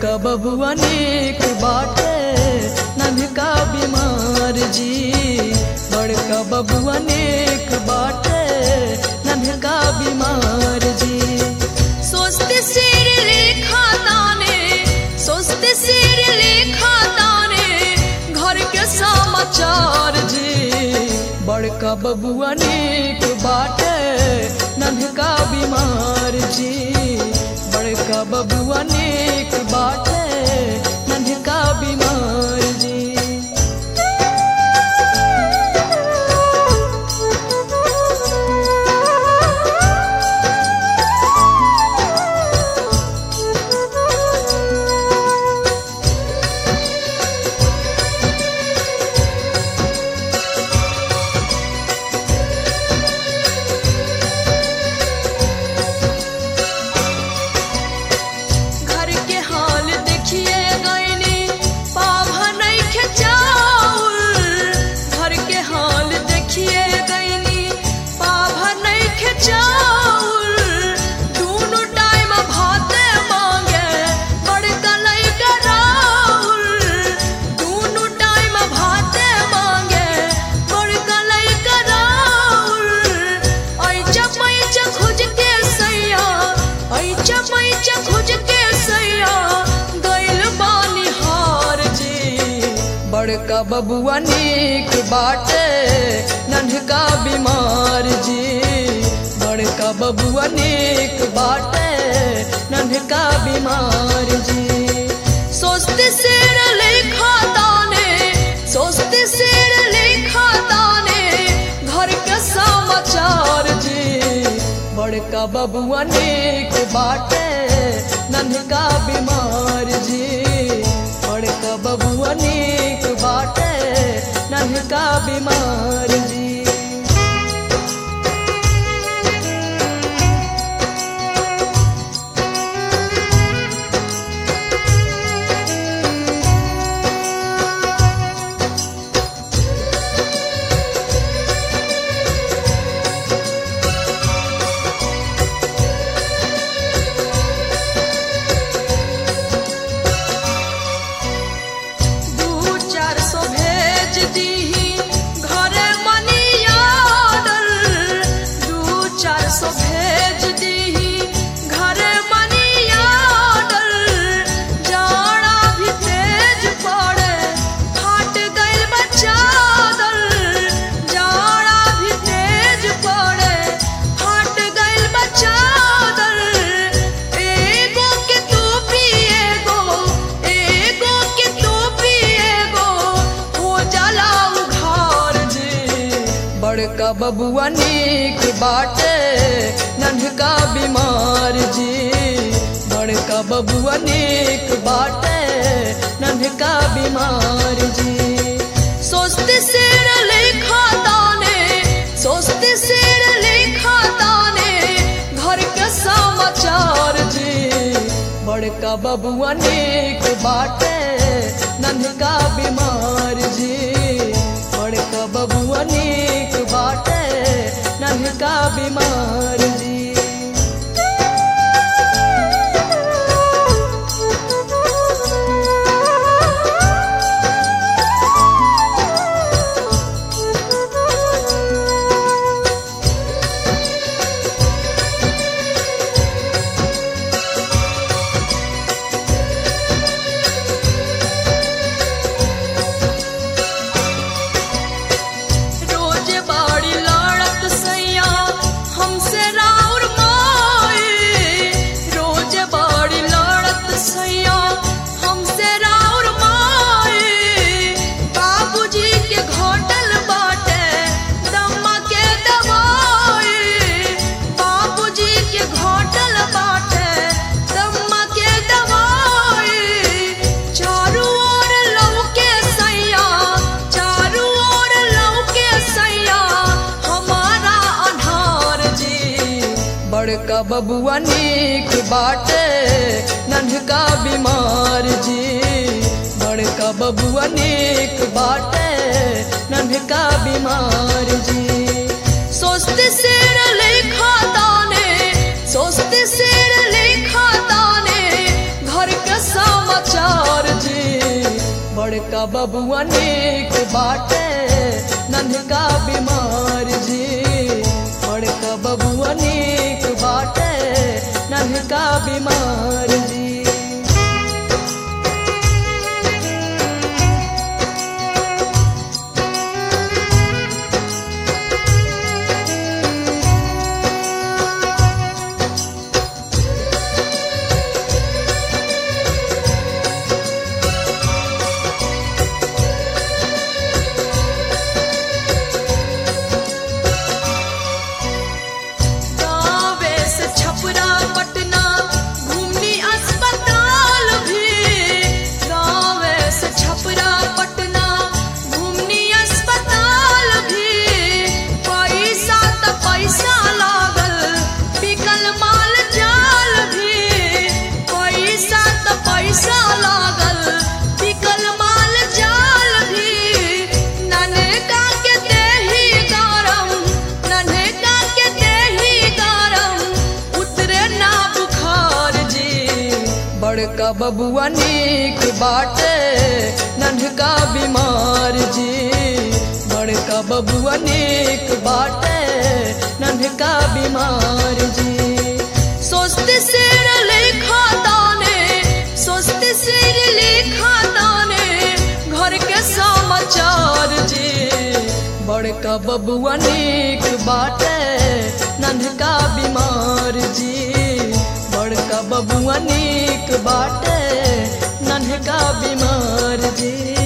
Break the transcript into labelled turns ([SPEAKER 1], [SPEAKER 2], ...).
[SPEAKER 1] बड़का बबुआ नेक बाटे नन्हका बीमार जी बड़का बबुआ नेक बाटे नन्हका बीमार जी सोचते सिर लेखा ताने सोचते सिर लेखा ताने घर के समाचार जी बड़का बबुआ नेक बाटे नन्हका बीमार जी बड़का बबुआ नेक बाटे नन्हका बीमार जी घर के हाल देखिए गईनी पाभा नहीं खेचाउल घर के हाल देखिए गईनी पाभा नहीं खेचाउल दोनों टाइम भाते मांगे बड़का नहीं कराउल दोनों टाइम भाते मांगे बड़का नहीं कराउल ऐचा पैचा खोज के सैया ऐचा पैचा खोज के सैया गइल बानी हार जी बड़का बबुआ नीक बाटे नन्हका बीमार जी बड़का बबुआ नीक बाटे नन्हका बीमार जी सोचते सिर लेखा ताने सोचते सिर लेखा ताने घर के समाचार जी बड़का बबुआ नेक बाटे नन्हका बीमार जी बड़का बबुआ नेक बाटे नन्हका बीमार जी दू चार सौ भेज दीही घरे मनी आर्डर दू चार सौ भेज दीही घरे मनी आर्डर जाड़ा भी तेज पड़े फाट गइल बा चादर जाड़ा भी तेज पड़े फाट गइल बा चादर एगो के तू पिएगो एगो के तू पिएगो हो जाला उघार जी बड़का बबुआ नीक बाटे नन्हका बीमार जी बड़का बबुआ नीक बाटे नन्हका बीमार जी सोचते सिर लेखा ताने सोचते सिर लेखा ताने घर के समाचार जी बड़का बबुआ नेक बाटे नन्हका बीमार जी बड़का बबुआ नेक बाटे नन्हका बीमार जी रोज बाड़ी लड़त सैया हमसे राउर माई रोज बाड़ी लड़त सैया हमसे राउर माई बाबूजी के घोटल बाटे दम्मा के दवाई बाबूजी के घोटल बाटे दम्मा के दवाई चारू ओर लौके सैया चारू ओर लौके सैया हमारा अनार जी बड़का बबुआ नीक बाटे नन्हका बीमार जी बड़का बबुआ नीक बाटे नन्हका बीमार जी सोचते सिर लेखा ताने सोचते सिर लेखा ताने घर के समाचार बड़का बबुआ नीक बाटे नन्हका बीमार जी बड़का बबुआ नीक बाटे नन्हका बीमार जी गावे से छपरा पटना घूमनी अस्पताल भी गावे से छपरा पटना घूमनी अस्पताल भी पैसा त पैसा लागल बिकल माल जाल भी पैसा त पैसा लागल बिकल माल जाल भी ननका के देही गरम ननका के देही गरम उतरे ना बुखार जी बड़का बबुआ नीक बाटे नन्हका बीमार जी बड़का बबुआ नीक बाटे नन्हका बीमार जी सोचते सिर लिखा दाने सोचते सिर लिखा दाने घर के समाचार जी बड़का बबुआ नीक बाटे नन्हका बीमार जी बड़का बबुआ नीक बाटे नन्हका बीमार जी